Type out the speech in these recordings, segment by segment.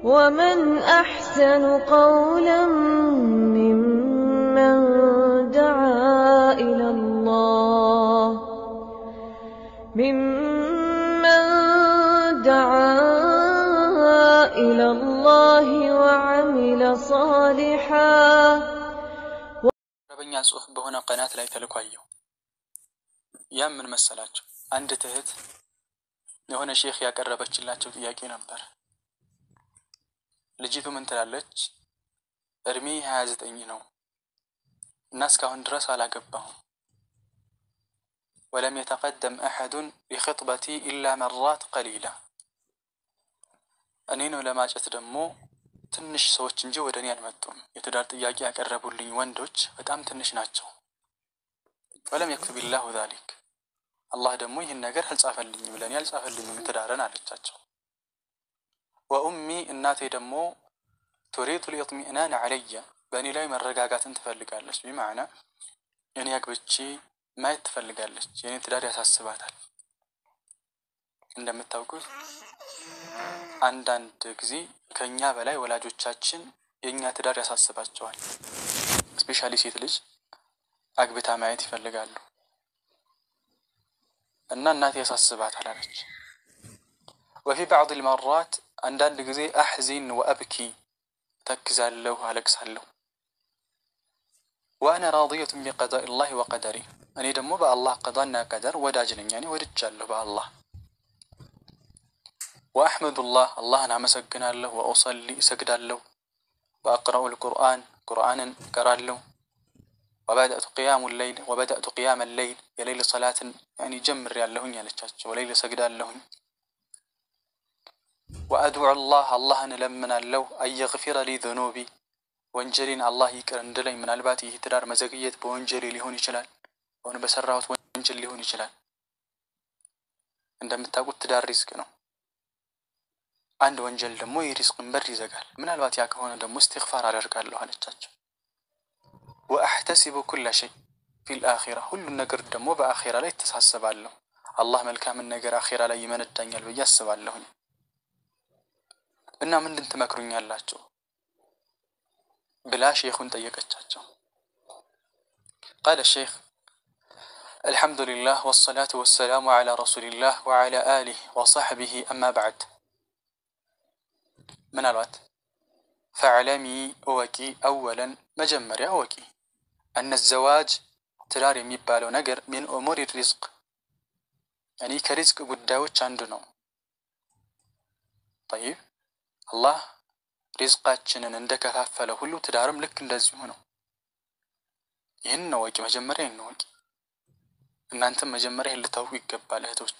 ومن أحسن قولا ممن دعا إلى الله ممن دعا إلى الله وعمل صالحا አረበኛ ጽሑፍ በሆነ ቀናት ላይ ተልኮ አየሁ። ያም ምን መሰላቸው? አንድ እህት የሆነ ሼክ ያቀረበችላቸው ጥያቄ ነበር። ልጅቱ ምን ትላለች? እድሜ ሀያ ዘጠኝ ነው እና እስካሁን ድረስ አላገባሁም። ወለም የተቀደም አሐዱን ሊኽጥበቲ ኢላ መራት ቀሊላ። እኔን ለማጨት ደግሞ ትንሽ ሰዎች እንጂ ወደ እኔ አልመጡም። የትዳር ጥያቄ ያቀረቡልኝ ወንዶች በጣም ትንሽ ናቸው። ወለም የክቱብ ላሁ ዛሊክ አላህ ደግሞ ይህን ነገር አልጻፈልኝም ለእኔ አልጻፈልኝም ትዳርን አለቻቸው። ወኡሚ እናቴ ደግሞ ቱሪዱ ልኢጥሚእናን አለየ በእኔ ላይ መረጋጋትን ትፈልጋለች። ቢማዕና እኔ አግብቼ ማየት ትፈልጋለች። የእኔ ትዳር ያሳስባታል። እንደምታውቁት አንዳንድ ጊዜ ከእኛ በላይ ወላጆቻችን የእኛ ትዳር ያሳስባቸዋል። ስፔሻሊ ሴት ልጅ አግብታ ማየት ይፈልጋሉ እና እናቴ ያሳስባታል አለች። ወፊ ባዕድ ልመራት አንዳንድ ጊዜ አሕዚን ወአብኪ ተክዛለሁ፣ አለቅሳለሁ። ወአነ ራድየቱን ቢቀዳኢ ላህ ወቀደሪ እኔ ደግሞ በአላህ ቀዳና ቀደር ወዳጅ ነኝ። እኔ ወድጃለሁ በአላህ ወአሕመዱላህ አላህን አመሰግናለሁ። ወኡሰሊ እሰግዳለሁ። ወአቅረኡ ልቁርአን ቁርአንን እቀራለሁ። ወበደእቱ ቅያሙ ለይል ወበደእቱ ቅያመ ለይል የሌይል ሰላትን ያኒ ጀምር ያለሁኝ ያለቻቸው ሌይል እሰግዳለሁኝ። ወአድዑ ላህ አላህን እለምናለሁ አየግፊረ ሊ ዘኑቢ ወንጀሌን አላህ ይቅር እንድለኝ። ምናልባት ይህ ትዳር መዘግየት በወንጀሌ ሊሆን ይችላል፣ ሆነ በሰራሁት ወንጀል ሊሆን ይችላል። እንደምታውቁት ትዳር ሪዝቅ ነው። አንድ ወንጀል ደግሞ የሪዝቅን በር ይዘጋል። ምናልባት ያ ከሆነ ደግሞ እስትግፋር አደርጋለሁ አለቻቸው። ወአሕተሲቡ ኩለ ሸይ ፊል አኺራ ሁሉን ነገር ደግሞ በአኺራ ላይ ተሳስባለሁ። አላህ መልካምን ነገር አኺራ ላይ ይመነዳኛል ብዬ አስባለሁኝ። እና ምንድን ትመክሩኛላችሁ ብላ ሼኹን ጠየቀቻቸው። ቃለ ሼኽ አልሐምዱሊላህ ወሰላቱ ወሰላሙ ዓላ ረሱሊላህ ወዓላ አሊህ ወሰሕቢህ አማ በዕድ ምን አሏት? ፈዕለሚ እወቂ አወለን መጀመሪያ እወቂ እነ ዘዋጅ ትዳር የሚባለው ነገር ሚን ኡሙር ሪዝቅ እኔ ከሪዝቅ ጉዳዮች አንዱ ነው። ጠይብ አላህ ሪዝቃችንን እንደከፋፈለ ሁሉ ትዳርም ልክ እንደዚሁ ነው። ይህን እወቂ፣ መጀመሪያ ይህን እወቂ። እናንተም መጀመሪያ ይህን ልታውቁ ይገባል እህቶች።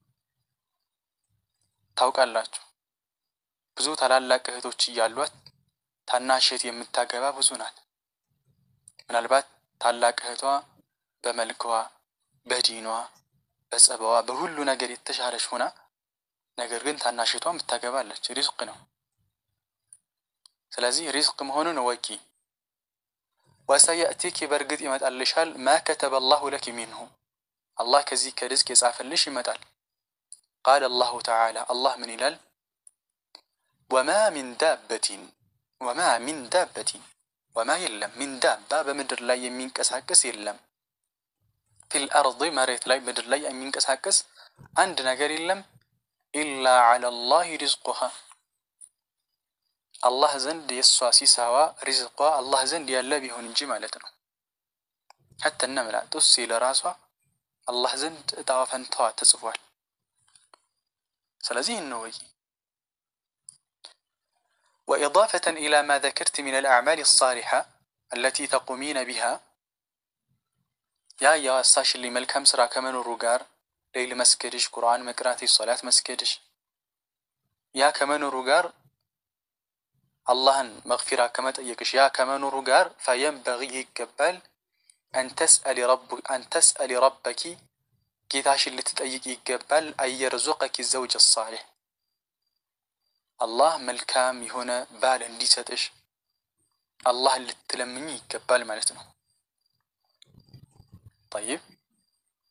ታውቃላችሁ ብዙ ታላላቅ እህቶች እያሏት ታናሽ እህት የምታገባ ብዙ ናት። ምናልባት ታላቅ እህቷ በመልኳ፣ በዲኗ፣ በጸባዋ፣ በሁሉ ነገር የተሻለች ሆና ነገር ግን ታናሽ እህቷ የምታገባለች። ሪዝቅ ነው። ስለዚህ ሪዝቅ መሆኑን እወቂ። ወሰየእቲኪ በእርግጥ ይመጣልሻል ማ ከተበ አላሁ ለኪ ሚንሁ አላህ ከዚህ ከሪዝቅ የጻፈልሽ ይመጣል። ቃለ አላሁ ተዓላ አላህ ምን ይላል? ወማ ሚን ዳበቲን ወማ ሚን ዳበቲን ወማ የለም ሚን ዳባ በምድር ላይ የሚንቀሳቀስ የለም። ፊል አርድ መሬት ላይ ምድር ላይ የሚንቀሳቀስ አንድ ነገር የለም። ኢላ ዐላ ላህ ሪዝቁሃ አላህ ዘንድ የእሷ ሲሳዋ ሪዝቋ አላህ ዘንድ ያለ ቢሆን እንጂ ማለት ነው። ሐታ ነምላ ጡሲ ለራሷ አላህ ዘንድ እጣዋ ፈንታዋ ተጽፏል። ስለዚህ ነው ወይ وإضافة إلى ما ذكرت من الأعمال الصالحة التي تقومين بها يا يا أستاش اللي ملكم سرا كمن الرقار ليل مسكدش قرآن مقراتي صلاة مسكدش يا كمن الرقار اللهن مغفرة كما تأيكش يا كمن الرقار فينبغي يقبل أن تسأل رب أن تسأل ربك ጌታሽን ልትጠይቅ ይገባል አየርዙቀኪ ዘውጅ ሳሌሕ አላህ መልካም የሆነ ባል እንዲሰጥሽ አላህን ልትለምኝ ይገባል ማለት ነው። ጠይብ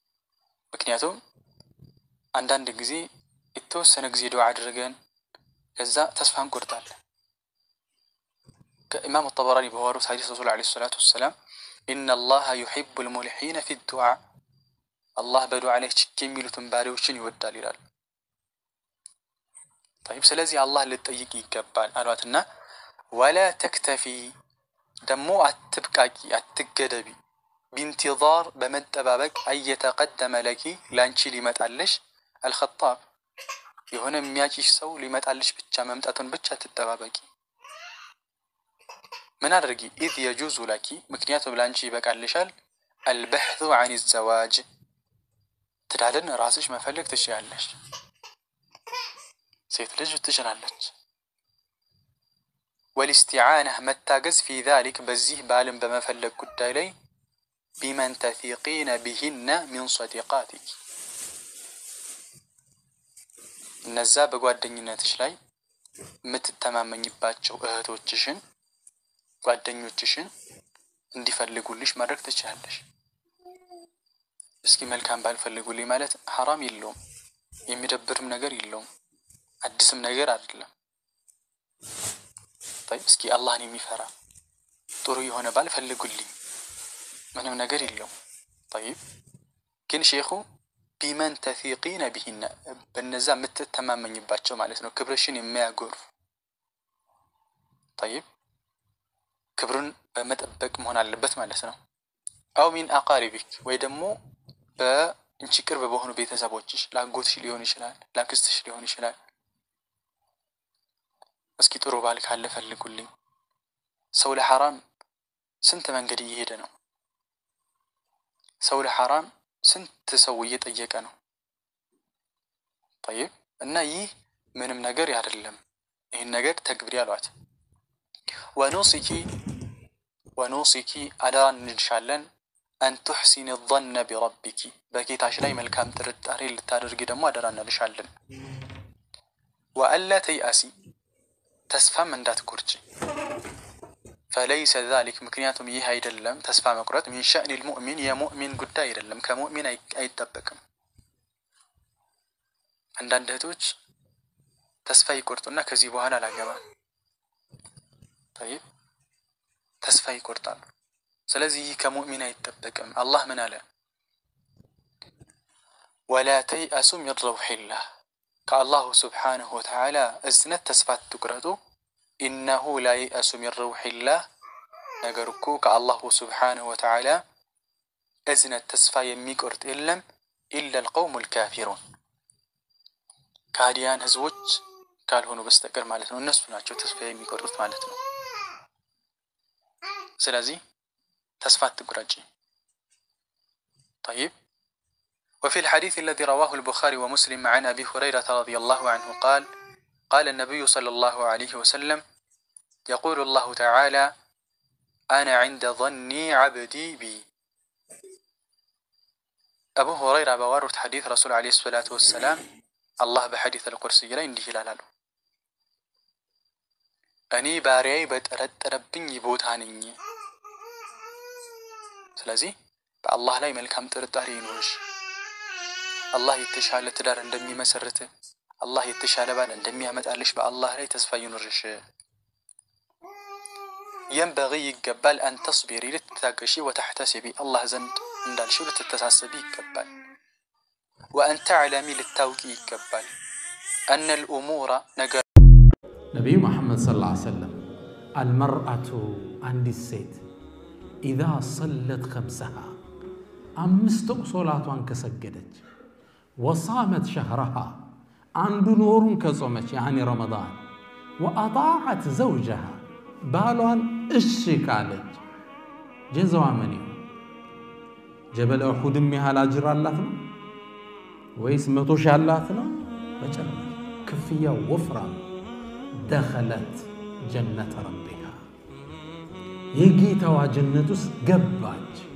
ምክንያቱም አንዳንድ ጊዜ የተወሰነ ጊዜ ዱዓ አድርገን ከዛ ተስፋ እንቆርጣለን። ከኢማም ጠበራኒ በዋሩት ሐዲስ ረሱል ዓለይሂ ሰላቱ ወሰላም ኢነ አላህ ዩሒቡ ልሙልሒነ ፊ ዱዓ አላህ በዱዓ ላይ ችክ የሚሉትን ባሪዎችን ይወዳል ይላል። ጠይብ ስለዚህ አላህ ልጠይቅ ይገባል አሏትና ወላ ተክተፊ ደግሞ አትብቃቂ፣ አትገደቢ ቢንቲዛር በመጠባበቅ አየተቀደመ ለኪ ላንቺ ሊመጣልሽ አልኸጣብ የሆነ የሚያጭሽ ሰው ሊመጣልሽ ብቻ መምጣቱን ብቻ ትጠባበቂ። ምን አድርጊ? ኢዝ የጁዙ ለኪ ምክንያቱም ላንቺ ይበቃልሻል። አልበሕቱ አን ዘዋጅ ትዳርን ራስሽ መፈለግ ትችላለች። ሴት ልጅ ትችላለች። ወልስቲዓና መታገዝ ፊ ዛሊክ በዚህ ባልን በመፈለግ ጉዳይ ላይ ቢመን ተፊቂነ ቢሂነ ሚን ሰዲቃቲክ እነዛ በጓደኝነትሽ ላይ የምትተማመኝባቸው እህቶችሽን ጓደኞችሽን እንዲፈልጉልሽ ማድረግ ትችላለሽ። እስኪ መልካም ባል ፈልጉልኝ ማለት ሐራም የለውም፣ የሚደብርም ነገር የለውም፣ አዲስም ነገር አይደለም። እስኪ አላህን የሚፈራ ጥሩ የሆነ ባል ፈልጉልኝ ምንም ነገር የለውም። ጠይብ ግን ሼኹ ቢመን ተፊቂነ ቢሂነ በነዛ የምትተማመኝባቸው ማለት ነው፣ ክብርሽን የሚያጎርፍ ጠይብ ክብሩን በመጠበቅ መሆን አለበት ማለት ነው። አው ሚን አቃሪቢክ ወይ ደግሞ በእንቺ ቅርብ በሆኑ ቤተሰቦችሽ ላጎትሽ ሊሆን ይችላል፣ ላክስትሽ ሊሆን ይችላል። እስኪ ጥሩ ባል ካለ ፈልጉልኝ። ሰው ለሐራም ስንት መንገድ እየሄደ ነው። ሰው ለሐራም ስንት ሰው እየጠየቀ ነው። ጠይብ እና ይህ ምንም ነገር አይደለም። ይህን ነገር ተግብሪ አሏት። ወኑሲኪ ወኑሲኪ አደራ እንልሻለን አን ቱሕሲን ظነ ቢረቢኪ በጌታሽ ላይ መልካም ጥርጣሬ ልታደርጊ ደግሞ አደራ እንልሻለን። ወአላ ተይአሲ ተስፋም እንዳትቆርጪ ፈለይሰ ዛሊክ ምክንያቱም ይህ አይደለም ተስፋ መቁረጥ ሚን ሸእኒ ልሙእሚን የሙእሚን ጉዳይ አይደለም፣ ከሙእሚን አይጠበቅም። አንዳንድ እህቶች ተስፋ ይቆርጡና ከዚህ በኋላ አላገባም ጠይብ ተስፋ ይቆርጣሉ። ስለዚህ ይህ ከሙእሚን አይጠበቅም። አላህ ምን አለ? ወላ ተይአሱ ሚን ረውሒላህ ከአላሁ ስብሓነሁ ወተዓላ እዝነት ተስፋ ትቁረጡ ኢነሁ ላ የእሱ ሚን ረውሒላህ ነገር እኮ ከአላሁ ስብሓነሁ ወተዓላ እዝነት ተስፋ የሚቆርጥ የለም ኢላ ልቀውሙ ልካፊሩን ከሃዲያን ህዝቦች ካልሆኑ በስተቀር ማለት ነው። እነሱ ናቸው ተስፋ የሚቆርጡት ማለት ነው። ስለዚህ ተስፋ አትቁረጪ። ጠይብ وفي الحديث الذي رواه البخاري ومسلم عن أبي هريرة رضي الله عنه قال قال النبي صلى الله عليه وسلم يقول الله تعالى أنا عند ظني عبدي بي أبو هريرة بوارت حديث رسول عليه الصلاة والسلام الله بحديث القرسي لا يندي هلالو እኔ ባሪያዬ በጠረጠረብኝ ቦታ ነኝ። ስለዚህ በአላህ ላይ መልካም ጥርጣሬ ይኖርሽ። አላህ የተሻለ ትዳር እንደሚመሰርት አላህ የተሻለ ባል እንደሚያመጣልሽ በአላህ ላይ ተስፋ ይኖርሽ። የንበጊ ይገባል አን ተስቢሪ ልትታገሺ፣ ወተሕተሲቢ አላህ ዘንድ እንዳልሽው ልትተሳሰቢ ይገባል። ወአን ተዕለሚ ልታውቂ ይገባል። አነ ልኡሙራ ነገር ነቢዩ መሐመድ ሰለላሁ ዐለይሂ ወሰለም አልመርአቱ አንዲት ሴት ኢዛ ሰለት ከምሰሃ አምስት ወቅት ሶላቷን ከሰገደች ወሳመት ሸህረሃ አንዱን ወሩን ከጾመች ያኒ ረመዳን ወአጣዓት ዘውጀሃ ባሏን እሺ ካለች ጀዛዋ ምን ይሁን? ጀበለ ኡሑድም ያህል አጅር አላት ነው ወይስ መቶ ሺህ አላት ነው? በጭራሽ ክፍያው ወፍራም ደኸለት ጀነተ ረቢሃ የጌታዋ ጀነት ውስጥ ገባች።